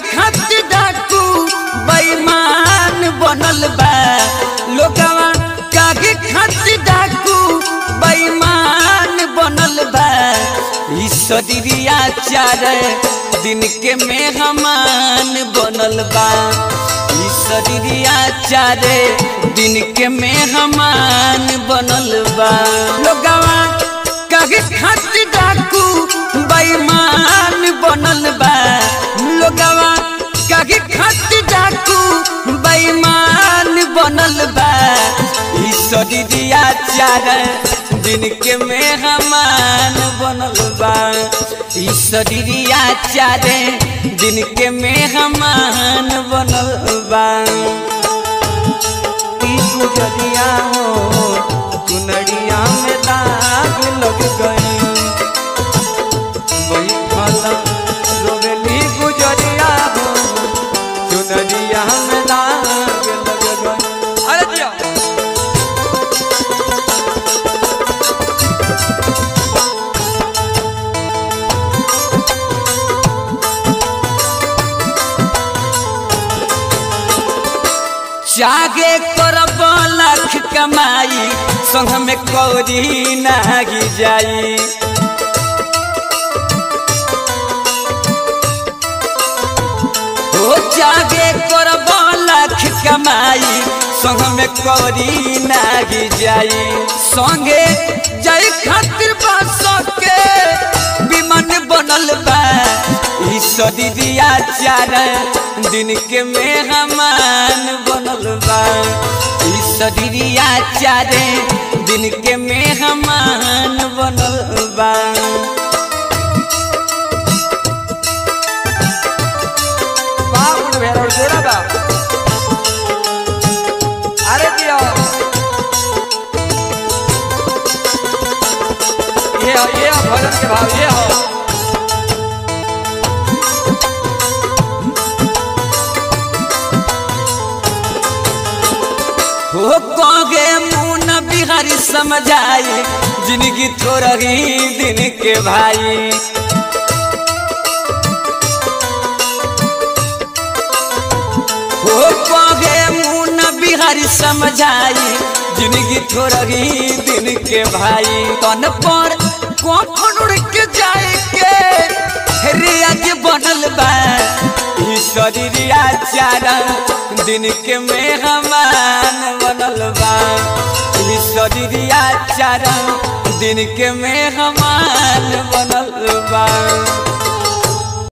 खातिर डाकू बेईमान बनल बा लोगवा कागे खातिर डाकू बेईमान बनल बा ई शरीरिया चार दिन के मेहमान बनल बा ई शरीरिया चार दिन के मेहमान बनल बा लोगवा कागे खातिर डाकू बेईमान बनल बा लोगवा कागे खातिर डाकू बेईमान बनल बा ई शरीरिया चार दिन के मेहमान बनल बा ई शरीरिया चार दिन के मेहमान बनल बा की गुजरिया हो चुनरिया में दाग लग गई वही फल रोवेली गुजरिया हो चुनरिया में दाग लग गई अरे जिया जागे करब लाख कमाई संग में कौरी नागी जाई ओ जागे करब लाख कमाई संग में कौरी नागी जाई संगे जाई खातिर बास के विमान बनल बा ई सदीदिया चार दिन के मेहमान बनल बा ई सदीदिया चार दिन के मेहमान बनल बा बाप रे भेड़ा जोड़ा बा अरे जिया ये हो ये हो भजन के भाव ये हो हो कगे मुन बिहारी समझाई जिंदगी थोड़ा ही दिन के भाई हो कगे मुन बिहारी समझाई जिंदगी थोड़ा ही दिन के भाई तन पर कौन उड़ के जाए के रियाज बनल बा ई शरीरिया चारा दिन के मेहमान बनल बा ई शरीरिया चारा दिन के मेहमान बनल बा